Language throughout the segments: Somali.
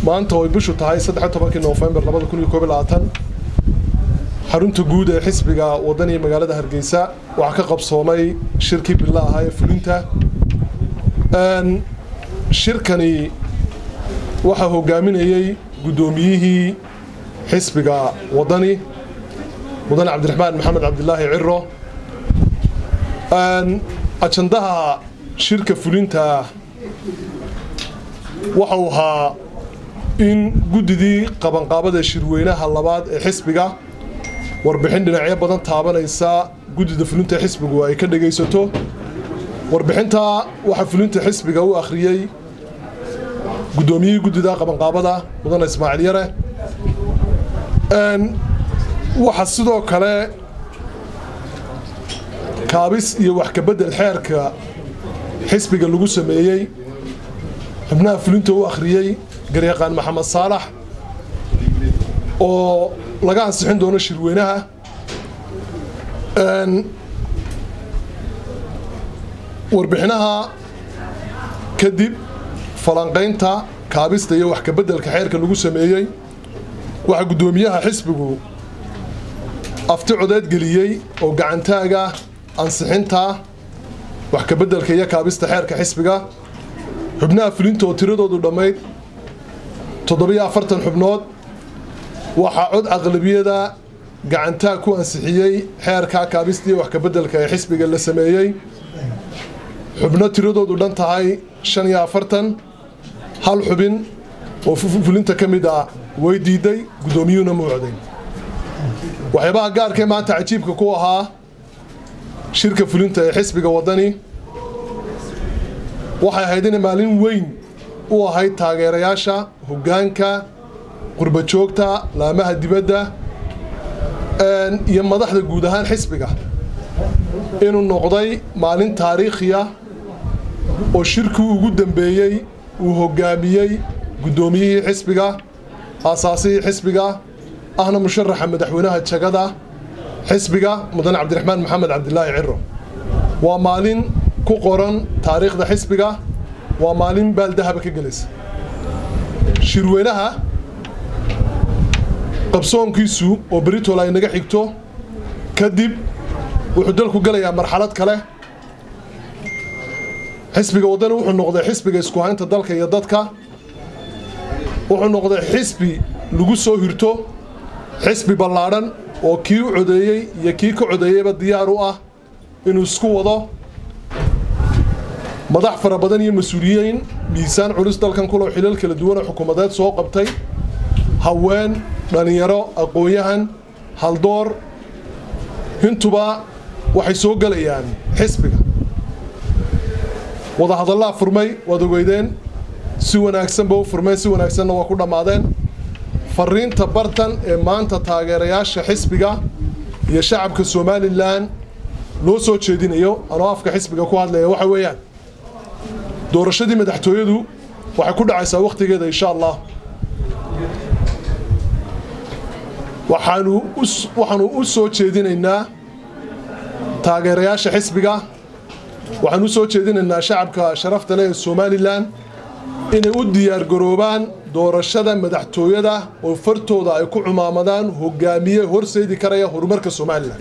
maanta oo ay bishu tahay saddex tobankii noofembar labada kun iyo koob iyo labaatan xarunta guud ee xisbiga waddan iyo magaalada hargeysa waxaa ka qabsoomay shirkii billa ahaa ee fulinta shirkani waxaa hogaaminayey guddoomiyihii xisbiga waddani mudane cabdiraxmaan maxamed cabdilaahi ciro ajandaha shirka fulinta waxau ahaa in guddidii qabanqaabada shirweynaha labaad ee xisbiga warbixin dhinacyo badan taabanaysa guddida fulinta xisbigu ay ka dhegaysato warbixinta waxaa fulinta xisbiga u akhriyey guddoomiyihii guddida qabanqaabada mudane ismaaciil yare waxaa sidoo kale kaabis iyo wax kabedel xeerka xisbiga lagu sameeyey xubnaha fulinta u akhriyey garyaqaan maxamed saalax oo laga ansixin doono shirweynaha warbixinaha kadib falanqaynta kaabista iyo wax kabeddelka xeerka lagu sameeyey waxaa guddoomiyaha xisbigu afti codeed geliyey oo gacantaaga ansixinta wax kabeddelka iyo kaabista xeerka xisbiga xubnaha fulinta oo tiradoodu dhammayd toddobiyo afartan xubnood waxaa cod aqlabiyada gacantaag ku ansixiyey xeerka kaabista iyo wax kabeddelka ee xisbiga la sameeyey xubno tiradoodu dhan tahay shan iyo afartan hal xubin oo fulinta ka mid ah way diiday guddoomiyuhuna mu coday waxyaabaha gaarkee maanta cajiibka ku ahaa shirka fulinta ee xisbiga waddani waxay ahayd inay maalin weyn u ahayd taageerayaasha hoggaanka qurba joogta laamaha dibadda iyo madaxda guud ahaan xisbiga inuu noqday maalin taariikhiya oo shirkii ugu dambeeyey uu hoggaamiyey guddoomiyihii xisbiga aasaasihii xisbiga ahna musharaxa madaxweynaha jagada xisbiga mudane cabdiraxmaan maxamed cabdilaahi ciro waa maalin ku qoran taariikhda xisbiga waa maalin baaldahaba ka gelaysa shirweynaha qabsoonkiisu oo beritol ay naga xigto kadib wuxuu dalku gelayaa marxalad kale xisbiga waddani wuxuu noqday xisbiga isku haynta dalka iyo dadka wuxuu noqday xisbi lagu soo hirto xisbi ballaadhan oo kii u codeeyey iyo kii ka codeeyeyba diyaar u ah inuu isku wado madax fara badan iyo mas-uuliyiin miisaan culus dalkan kuloo xilal kala duwan oo xukuumadeed soo qabtay haween dhallinyaro aqoon-yahan haldoor hintuba waxay soo gelayaan xisbiga wadahadallaa furmay waad ogeydeen si wanaagsanba u furmeen si wanaagsanna waa ku dhammaadeen fariinta bartan ee maanta taageerayaasha xisbiga iyo shacabka somalilan loo soo jeedinayo anoo afka xisbiga ku hadlaya waxa weeyaan doorashadii madaxtooyadu waxay ku dhacaysaa wakhtigeeda insha allah waxaanu waxaanu u soo jeedinaynaa taageerayaasha xisbiga waxaanu u soo jeedinaynaa shacabka sharafta leh ee somalilan inay u diyaargaroobaan doorashada madaxtooyada oo fartooda ay ku cumaamadaan hogaamiye horseedi karaya horumarka somalilan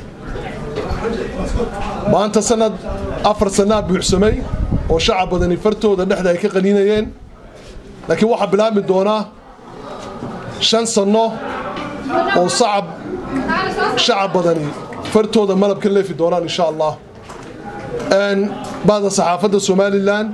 maanta sanad afar sanaa buuxsamay oo shacab badani fartooda dhexda ay ka qaniinayeen laakiin waxaa bilaabmi doonaa shan sanno oo sacab shacab badani fartooda malab ka leefi doonaan insha allah bacda saxaafadda somalilan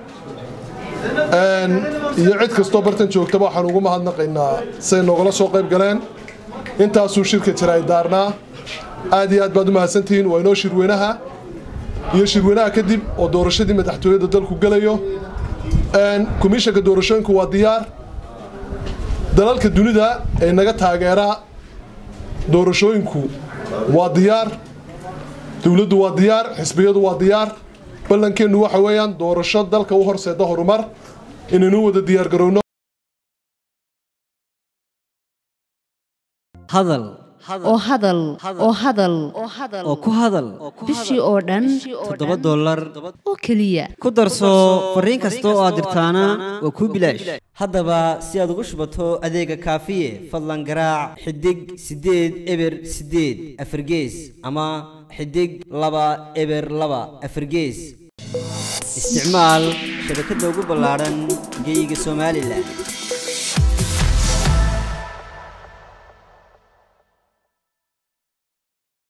iyo cid kastoo bartan joogtaba waxaan ugu mahadnaqaynaa say noogala soo qayb galeen intaasuu shirka jiraay daarnaa aad iyo aad baad u mahadsantihiin waa inoo shirweynaha iyo shirweynaha kadib oo doorashadii madaxtooyada dalku gelayo komishanka doorashooyinku waa diyaar dalalka dunida ee naga taageera doorashooyinku waa diyaar dowladdu waa diyaar xisbiyadu waa diyaar ballankeennu waxa weeyaan doorasho dalka u horseeda horumar inaynu wada diyaargarowno hadal oo hadal oo hadal oo ku hadal bishii oo dhan toddoba dollar oo keliya ku darso fariin kasta oo aad dirtaana waa kuu bilaash haddaba si aad ugu shubato adeega kaafiye fadlan garaac xidig siddeed eber siddeed afargees ama xidig laba eber laba afargees isticmaal shabakadda ugu ballaadhan geeyiga somalilan